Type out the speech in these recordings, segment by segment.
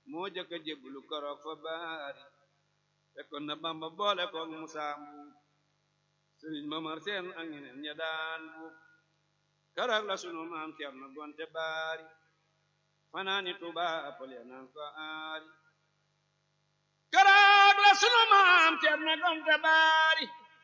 moo jëkk a jébbalu koroog fa baari fekkoon na bamba boole koog musaa mbuub sëriñ mamar seen ak ñeneen ña daan buub koroog la sunu maam cerno gonte baari fanaani tuba apol ya naan ko aari koroog la sunu maam cerno gonte baari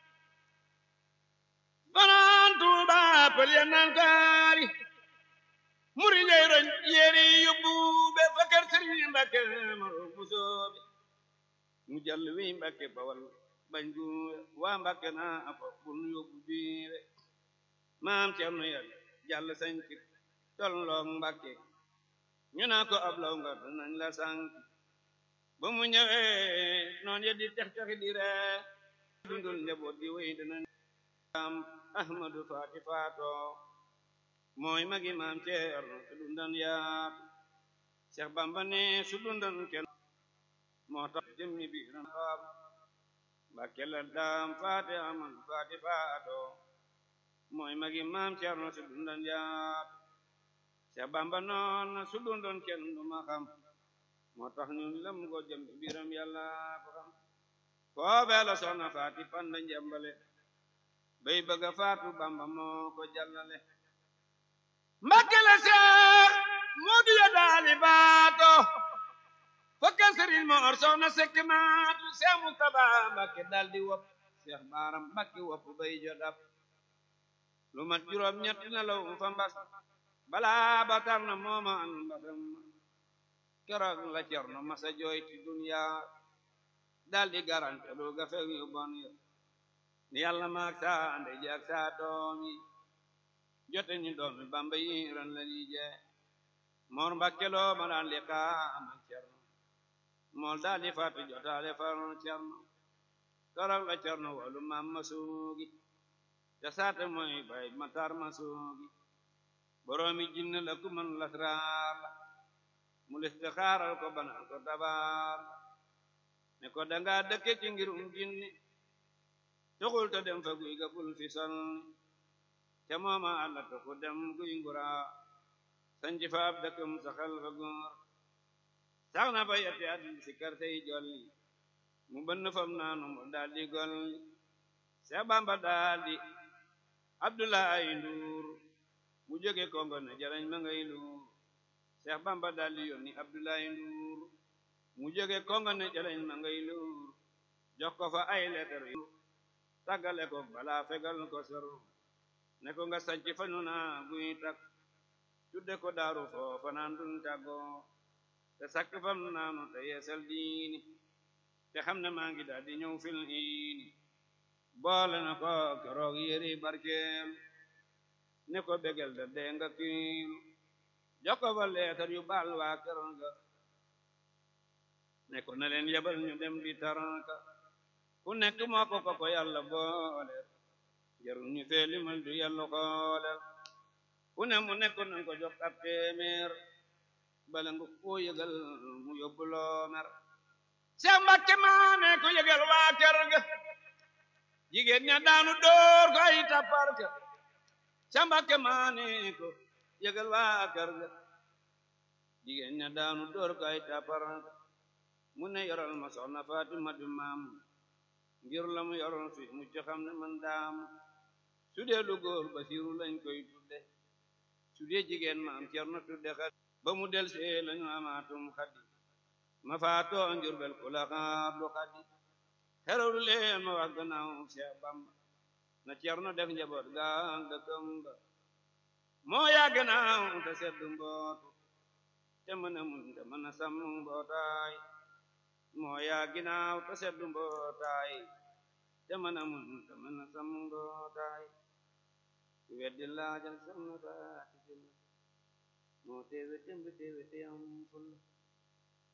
fanaan tuba apol ya naan ko aari muri ngay roñ yéeri yóbbu be fa kër sëriñ Mbàkke maro musoobe mu jàll wi Mbàkke bawal bañ gu waa Mbàkke naa afa bun yóbbu biire maam Cerno yàlla jàll sañci tolloog Mbàkke ñu naa ko ab law nga danañ la sànk ba mu ñëwee noon ye di tex texi di ree dundul njaboot gi wéy danañ am Ahmadu Faati faatoo mooy magi maam Ceerno su dundan yaatu Seex Bamba ne su dundan kenn moo tax jëmmi biiram faam Mbàkke la daam faate aman faati faato mooy magi maam Ceerno su dundan yaatu Seex Bamba noon su dundan kenn du ma xam moo tax ñun lëm ko jëmmi biiram yàlla ko xam foofee la soxna faati panda njambale bay bëgga faatu Bamba moo ko jàllale Mbàkke la seex Moodu ya daali baato fakka sëriñ Moor soxna sekk maatu seex Mustaba Mbàkke daldi wopp seex Baaram Mbàkke wopp bay jodab lu mat juróom ñett na law fa mbas balaa ba tar na mooma an mbasam keroog la Cerno masa jooy ti duniya daldi garante lu gafe yu bon yo ni yàlla maak saa ande jaak saa doom yi jote ñu doomi bamba yi ran la ñuy jee moor mbakkeloo ma daan li xaaman cerno mool daal di faatu jotaale faron cerno torok la cerno walu maam ma suugi te saate mooy bay matar ma suugi boroomi jinn la ku man lasraar la mu listixaaral ko banal ko dabaar ne ko danga dëkke ci ngirum jinni tuxul te dem fa guy ga bul fi sonni te mooma àlla to ko dem guy ngura sanci fa ab dëkkam saxal fa góor sax na fa yetti at si kar tey jolli mu bënn fam naanu mu daldi golli Seex Bamba daldi Abdoulaye Nduur mu jóge Kongo ne jarañ ma ngay luur Seex Bamba daldi yónni Abdoulaye Nduur mu jóge Kongo ne jarañ ma ngay luur jox ko fa ay leetar yu tàggale ko balaa fegal ko sor ne ko nga sanci fa nu naa guy tak tudde ko daaru foofa naan dun tàggoo te sakk fam naanu te yeesal diini te xam ne maa ngi daal di ñëw fil iini boole na ko keroog yéri barkeel ne ko begel da dee nga kiilu jox ko fa leetar yu baal waa keroog nga ne ko na leen yebal ñu dem di taranka ku nekk moo ko ko ko yàlla boole jarul ñu fee limal du yàlla xoolel ku ne mu nekk nañ ko jox ab téeméer bala nga koo yëgal mu yóbbu loo mer Seex Mbàkke maane ko yëgal waa kër ga jigéen ña daanu door ko ay tappar ka Seex Mbàkke maane ko yëgal waa kër ga jigéen ña daanu door ko ay tappar ka mu ne yoral ma soxna Fatima du maam ngir la mu yoroon fi mu ci xam ne man daam su dee lu góor Basiru lañ koy tudde su dee jigéen maam Cerno tudde xat ba mu del see lañu amaatum xaddi ma faatoo njurbel ku la xaar du xaddi xeralu leen ma wax gannaaw Seex Bamba na Cerno def njaboot gaal dëkkam ba moo yaa gannaaw te seddu mbootu te mën a muñ te mën a sàmm mbootaay moo yaa ginaaw te seddu mbootaay te mën a muñ te mën a sàmm mbootaay ku weddi laajal sam na faati moo teewe tembe teewe te am fulla